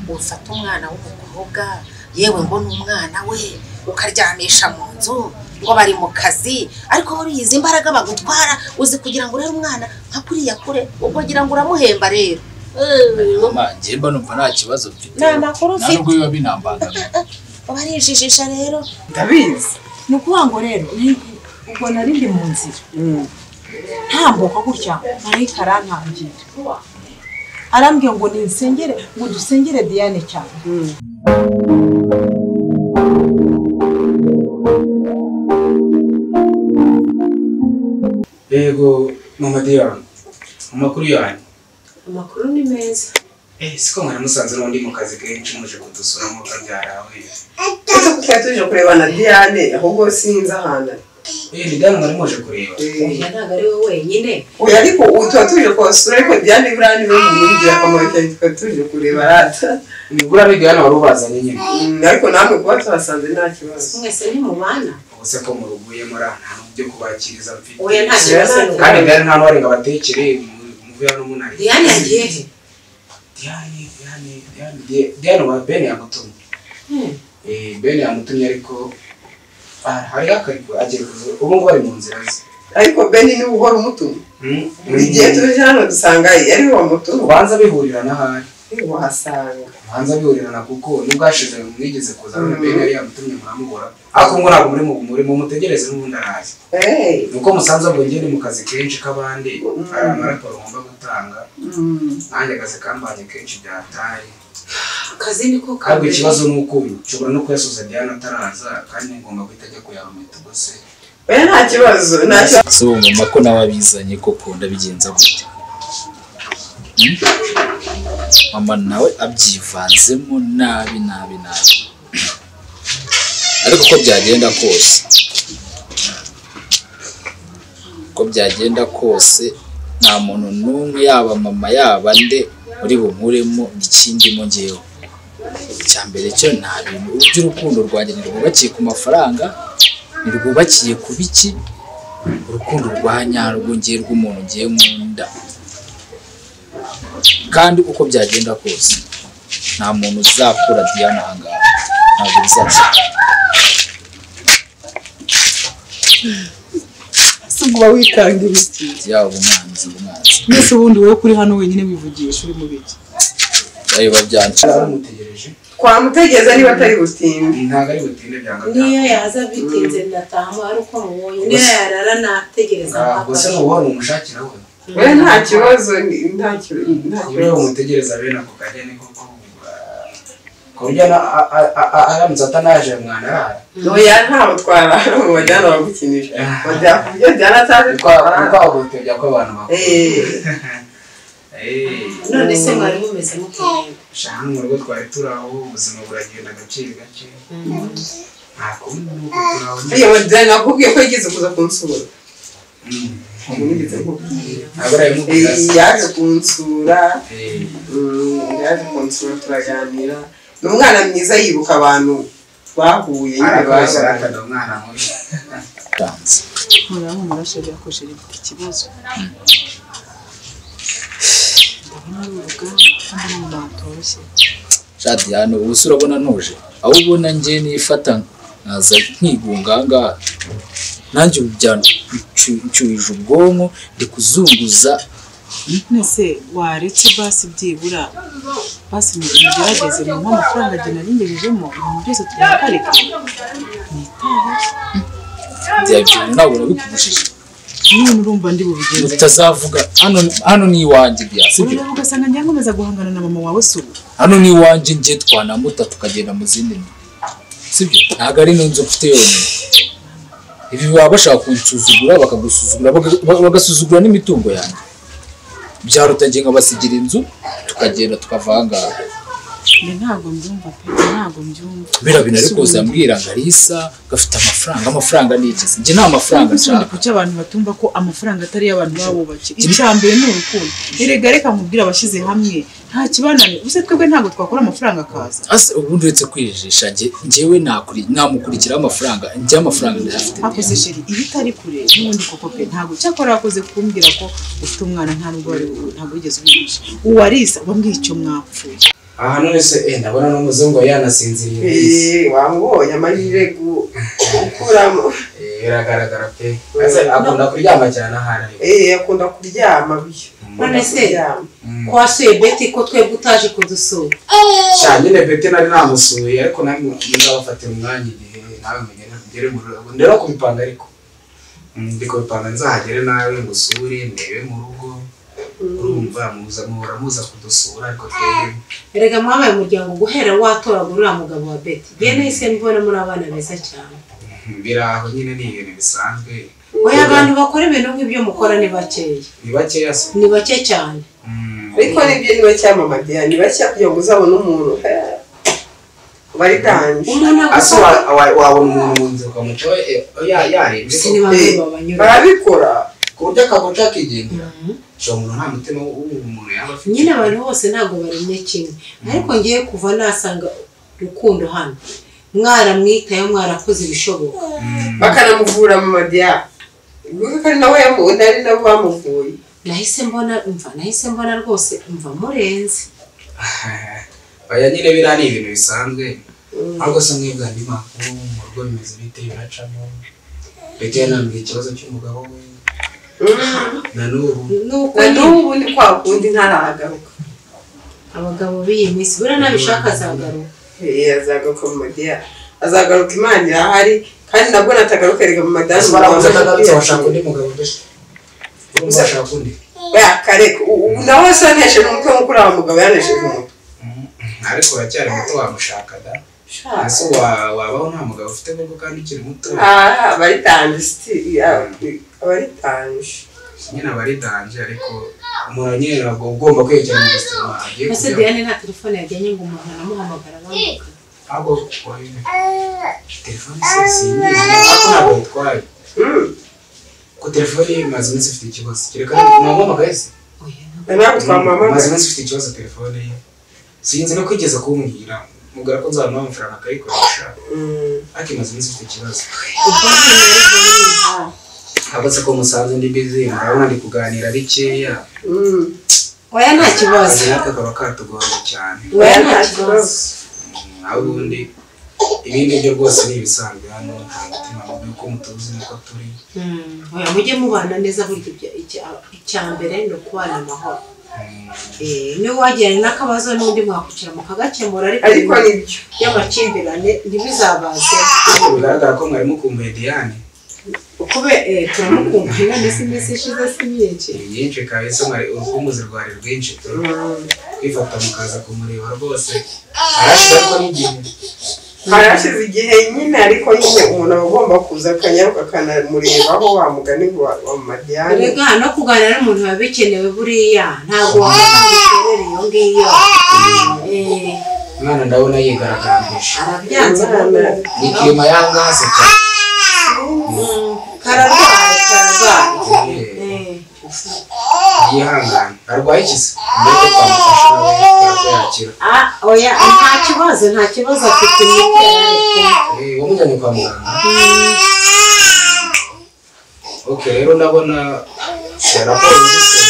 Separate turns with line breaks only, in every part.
ufata umwana w'umukobwa yewe ngo ni umwana we ukaryamisha mu nzu ngo bari mu kazi ariko buriya izi mbaraga bagutwara uzi kugira ngo urebe umwana nka kuriya kure ubwo ngira ngo uramuhemba rero
mama njye mba numva nta kibazo mfite
Nta makuru
nta
ufite.
nubwo biba binambangamiye
uba arijijisha rero
ndabizi
ni ukuvuga ngo rero ni- ubwo nari ndi mu nzira ntambuka gutya marayika arankangira arambwiye ngo nisengere ngo dusengere diane cyane
yego mama diane amakuru yanyu
amakuru ni meza
eh siko mwaramusanze n'undi mu kazi kenshi muje kudusura mu kabyarawe
ese kuko tuje kurebana diane ahubwo sinzi ahantu ari
eh ni damu mwari muje kureba
Eh,
oya ntabwo ari wowe wenyine
oya ariko ubu tuba tuje kuhasura ariko diane buriya ni we muntu w'ingirakamaro cyane tuba tuje kureba rata
ni buriya biga hano wari ubazanye nyine
Mm, ariko namwe kuba tuhasanze nta kibazo
mwese ni mu bana
ubuse ko muruguye muri aha nta n'ubyo kubakiriza mfite
oya nta kibazo ni
kandi
wowe
diane nta n'uwari ngo abatekere mu- muve hano munari
diane yagiye he
diane diane diane Di- diane wa ben yamutumye
Hmm.
eh ben yamutumye ariko ah, hariho akariko agiye kuza ubu ngubu ari mu nzira ze
ariko beni niwe uhora umutuma
Hmm?
buri gihe tuje hano dusanga ari wa mutuma
ubanza bihurirana ahari
wahasanga
hanze abihurirana kuko nubwo hashize mwigeze kuza
Mm.
bene yari yamutumye muramubura ariko ngo ntabwo muri mu murimo mutegereze n'ubundi arazi
Hey.
nuko musanze ahubwo njye ni mu kazi kenshi k'abandi hari amaraporo ngomba gutanga nanjye akazi kambanye kenshi byataye
akazi ni ko
ahubwo
kambere
ikibazo ni uko uyu nshobora no kuyasuza Diana ataraza kandi ngomba guhita ajya kuyarumita ubwo se
oya nta kibazo nta kibazo
si ubu mama ko nawe abizanye koko ndabigenza gute Hmm? mama nawe abyivanzemo nabi nabi nabi ariko uko byagenda kose uko byagenda kose nta muntu n'umwe yaba mama yaba nde uri bumuremo ikindimo ngewe icya mbere cyo nta bintu by'urukundo rwanjye ntirwubakiye ku mafaranga ntirwubakiye ku biki urukundo rwa nyarwo ngiye rw'umuntu ngiye nkunda kandi uko byagenda kose nta muntu uzakura Diana ahangaha ntabwo bizaza
si uba wikanga ibiti
yaba umwanzi umwanzi
mbese ubundi wowe kuri hano wenyine wivugisha uri mu biki
bari babyanca
baramutegereje
twamutegereza niba atari butinde
ntabwo ari butinde byanga
niyo yaza bitinze ndataha ari uko mubonye niyo yarara nategereza
byanga
mpaka
gusa ni
aje.
ubuhoro umushakira we
oya nta kibazo ni- nta ki-
iyo
nta kibazo
umutegereza bene ako kanya ni koko ah, ku buryo na- a- a- a- a- aramutse atanaje mwanarara
oya ntaho twarara mu bajyana bagukinisha bajya kubyo Diane ataje twabana
twahutebya ko abantu bakora
none se mwari mumeze mute
shaka mu rugo twari turi aho ubuzima buragenda gake gake nta kundi ni uko turi aho nyine.
iyo Diane nakubwiye ko yigeze kuza kunsura
Mm.
Ubu nigeze kukubwira.
ntabwo arabimubwira
Eh,
se.
yaje kunsura
Eh,
Mm, yaje kunsura turaganira ni umwana mwiza yibuka abantu bahuye nyine
arakoresha
babaye
arakada umwana mubi
atanze
muraho murasha byakoresheje ifite ikibazo ndabona ari urugamba kandi ni umuntu utoroshye
sha Diana ubu se urabona ntuje aho ubona njye nifata nkaza nkigunga ahangaha nanjye ubu byancuwije ubwonko ndi kuzunguza
mbese waretse basi byibura basi mugerageze mumuhe amafaranga njye nari ngejejemo ibintu byose tubihagarike nitaho
byabyo ntabwo nabikubujije
none urumva ndi bubigenze
utazavuga hano hano ni iwanjye bya sibyo
urareba ugasanga njya nkomeza guhangana na mama wawe si ubu
hano ni iwanjye njye twanamuta tukagenda mu zindi nzu sibyo ntabwo ari n'inzu mfite yonyine ibi baba bashaka kunsuzugura bakagusuzugura baga- baga- bagasuzugura n'imitungo yanjye byaruta njye nkabasigira inzu tukagenda tukava aha ngaha
njye ntabwo mbyumva pe ntabwo mbyumva
birabina ariko
Si ubu.
uzambwira ngo arisa gafite amafaranga amafaranga ni ikizi njye nta mafaranga
ntabwo
nshaka
kuki abantu batumva ko amafaranga atari y'abantu babubakiye icya mbere ni urukundo erega reka nkubwire abashyize hamwe nta kibanane ubuse twebwe ntabwo twakora amafaranga akaza
ase ubundi uretse kwijijisha njye njyewe nakuri- namukurikiraho amafaranga njye amafaranga ndayafite
hakoze sheri iyo utari kure n'ubundi koko pe ntabwo cyakora wakoze kumbwira ko ufite umwana nta nubwo wari ntabwo wigeze ubigisha uwarisa wambwiye icyo mwapfuye
aha none se eh ndabona n'umuzungu yanasinziriye
Eh, wamubonye amahirwe gu- gukuramo
Eh, biragaragara pe Ese akunda kuryama cyane ahari ari
Eh, akunda kuryama biyo
none se
kuryama
twasuye beti ko twebwe utaje kudusura
cyane nyine bete nari namusuye ariko nawe nzabafatira umwanya igihe nawe mugere ngere mu rugo ndero kubipanga ariko Mm, ndi kubipanga nzahagere nawe ngusure ndebe mu rugo urumva muza muhora muza kudusura ariko twebwe
erega mwabaye umuryango guhera watoragura uriya mugabo wa beti njye nahise mbona muri abana beza cyane
mm, biri aho nyine ni ibintu bisanzwe
oya abantu bakora ibintu nk'ibyo mukora ni bakeya
ni bakeya se
ni bake cyane
Mm.
ariko nibyo niba cyamamadiya ni bashya kugira ngo uzabone umuntu eh, baritange
umuntu
ase
agusaba
wa- wa- wabona umuntu mu nzira ukamuca we- eh, ya- yarebye
si ni
ko-
bamwe babanyura
barabikora
ku buryo akaguca akigendera uwo muntu nta mutima w'umuntu yaba afite
nyine abantu bose ntabwo baremye kimwe ariko ngiye kuva nasanga rukundo hano mwaramwitayeho mwarakoze ibishoboka
bakanamuvura mamadiya ubwo ko ari nawe yamu- ari nabo bamuvuye
nahise mbona mva nahise mbona rwose mva murenze
Oya nyine biriya ni ibintu bisanzwe ahubwo se mwebwe andi makuru mu rugo bimeze bite biracamo leta yanambwiye ikibazo cy'umugabo we na n'ubu
nuko
na
nyine
n'ubu ni kwa kundi ntaragaruka
abagabo b'iyi minsi buriya nabishaka azagaruka
Eh, azagaruka mamadiya azagaruka imana irahari kandi nabwo natagaruka erega mamadiya
ese barabuze atagarutse washaka undi mugabo mbese urumva washaka undi
kareka ubu nawe se yanesheje umutwe nk'uko uriya mugabo yanesheje umutwe
ariko uracyari muto wamushaka da ese wa- wabaho nta mugabo ufite koko kandi ukiri muto
Ah, baritange siti baritange
nyine aba ari danje ariko umuntu nyine ntabwo ugomba kwegera mu buzima agiye
mbese
kujyamo
diane nta telefone yajyanye ngo umuntu anamuhamagara bamuka
ahubwo wowe telefone se simbizi ariko ntabwo yitwaye ko telefone ye imaze iminsi ifite ikibazo kereka mwamamagaye se
oya
ntabwo twamamamaza
imaze iminsi ifite ikibazo telefone ye sinzi no kwigeza kumbwira mubwira ko nzaba amafaranga akayikoresha ariko imaze iminsi ifite ikibazo
ubwo nyine rero niha
ntabwo se ko musanze ndi bizi murabona ndi kuganira bikeya
oya nta kibazo
akazi natwe kaba katugoye cyane
oya nta kibazo
naho ubundi ibindi byo rwose ni ibisanzwe hano nta mutima mubi ko mutuzi nuko turi
Mm, oya mujye mubana neza burya ibyo- icya- icya mbere ni ukubana amahoro Eh, niba wagiranye n'akabazo n'undi mwakwicira mukagakemura
ariko
ariko
nibyo
y'amakimbirane ntibizabaze
Ariko bigaragara ko mwarimu kumbuye diane
kube eh, turamukumbuye none si iminsi ishize si myinshi
ni myinshi kabisa mwari urwumuzi rwari rwinshi pe kwifata mukaza kumureba rwose arashira ko n'igihe
harashize igihe nyine ariko nyine umuntu aba agomba kuza akanyaruka akanamurebaho wamugani wa wa madiyani
erega no kuganira n'umuntu biba bikenewe buriya ntabwo wamufata imiterere iyo ngiyo Eh,
umwana ndabona yigaragambije
arabyanze
Umwana.
ni kirima yangase cyane
kararwaye kararwaye
Eh,
Eh,
yihangane arwaye ikise mbere yo kwamufasha nawe ko yakira
ah, oya nta kibazo nta kibazo afite imiti yararekuwe
Eh, wamujyanye kwa muganga ok rero ndabona eh, raporo zise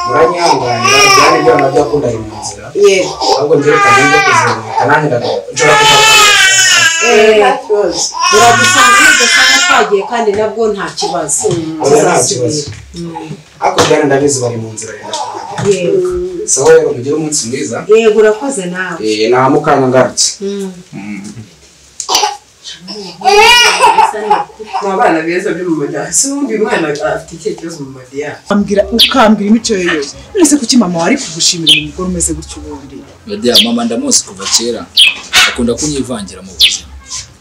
muranyihanganira byari ibyo nabyo yakundaga mu nzira
yego
ahubwo ngerekanye ibyo kuzihuta nanjye ndagaruka nshobora kuzamuka
Eh,
kibazo
uragusanga nidusanga twagiye kandi nabwo nta kibazo
Oya nta kibazo hakurya hano ndabizi bari mu nzira yenda kuhagera
yego
sawa rero mugire umunsi mwiza
yego urakoze nawe
Eh, nta mukanya ngarutse
ni abana beza byo mu madiyani si ubundi uyu mwana afite ikihe kibazo mu madiyani
ukambwira ukambwira imico ye yose none se kuki mama wari kugushimira umugore umeze gutyo ubundi
Media mama ndamuzi kuva kera akunda kunyivangira mu buzima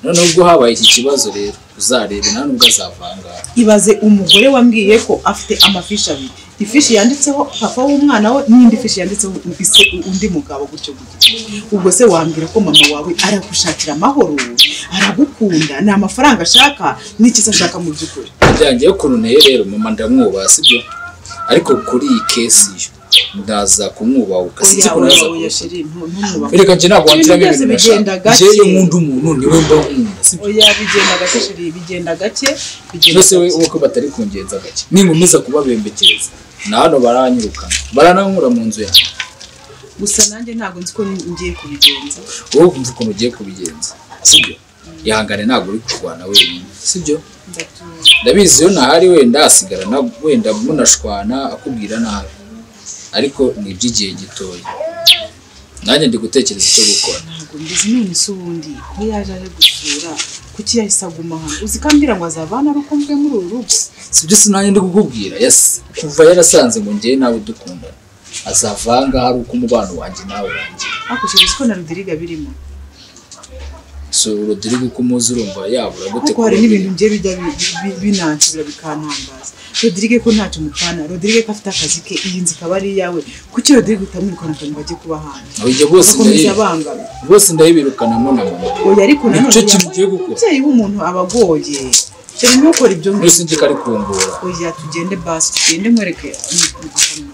none ubwo habaye iki kibazo rero uzarebe nta nubwo azavangara
ibaze umugore wambwiye ko afite amafishi abiri ifishi yanditseho papa w'umwana we n'indi fishi yanditseho ise undi mugabo gutyo gutyo ubwo se wambwira ko mama wawe aragushakira amahoro aragukunda ni amafaranga ashaka n'ikiza ashaka mu by'ukuri
byanjye ukuntu nteye rero mama ndamwubaha sibyo ariko kuri iyi kesi yo ndaza kumwubaha
Oya,
ugasinzi ko
oya,
naza
oya, sheri, ntu- ntumwubahe.
Ereka njye ntabwo
Ibintu
wantiramo
byose
ibintu
bigenda
nashaka
gake.
njyewe nkunda umuntu niwe mba nkunda sibyo
oya bigenda gake sheri bigenda gake bigenda
byose we
gake.
uko batari kungenza gake ninkomeza kubabembekereza na hano baranyirukana barananywura mu nzu yanjye
gusa nanjye ntabwo nzi ko ngiye kubigenza
wowe wumva ukuntu ugiye kubigenza sibyo ihangane ntabwo uri kurwana wenyine sibyo
ndatuza
ndabizi iyo ntahari wenda hasigara na wenda munashwana akubwira nabi ariko ni iby'igihe gitoya nanjye ndi gutekereza icyo gukora
ntabwo mbizi none se ubundi ko yaje aje gusura kuki yahise aguma hano uzi ko ambwira ngo azavana ari uko mvuye muri uru rugo
sibyo se nanjye ndi kukubwira yas- kuva yarasanze ngo njyewe nawe dukundana azavanga hari uko umubano wanjye nawe wanjye
ariko uzi ko na rudiriga birimo
so rodrigo uko umuzi urumva yabura gute
ariko hari n'ibintu ngiye bijya bi- bi- binanshira bikantangaza rodirige ko ntacyo mupfana rodirige ko afite akazi ke iyi nzu ikaba ari iyawe kuki rodirige utamwirukana akantu bajye kuba hanze
aho ibyo bose
bakomeza
ndayi-
bangana
bose ndayibirukanamo na mama
oya ariko nanone
Nicyo kintu ugiye gukora.
umubyeyi w'umuntu aba agoye cyane ntukore ibyo
muri sinzi ko ari kungura
oya tugende basi tugende nkwereke akantu